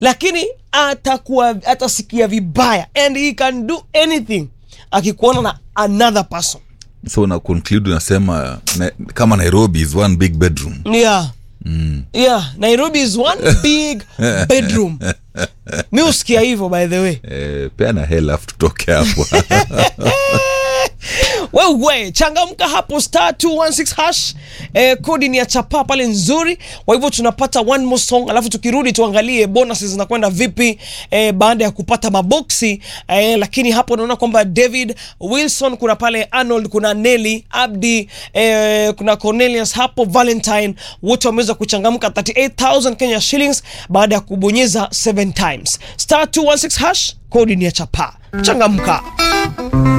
lakini atakuwa atasikia vibaya and he can do anything akikuona na another person so una conclude unasema na, kama nairobi is one big bedroom yeah yeah nairobi is one big bedroom mi usikia hivyo by the way eh, peana hela afu tutoke hapo wewe changamka hapo star 216 hash eh, kodi ni ya chapa pale nzuri kwa hivyo tunapata one more song alafu tukirudi tuangalie bonuses zinakwenda vipi eh, baada ya kupata maboksi eh, lakini hapo naona kwamba david wilson kuna pale arnold kuna nelly abdi eh, kuna cornelius hapo valentine wote wameweza kuchangamka 38000 kenya shillings baada ya kubonyeza 7 times star 216 hash kodi ni ya chapa changamka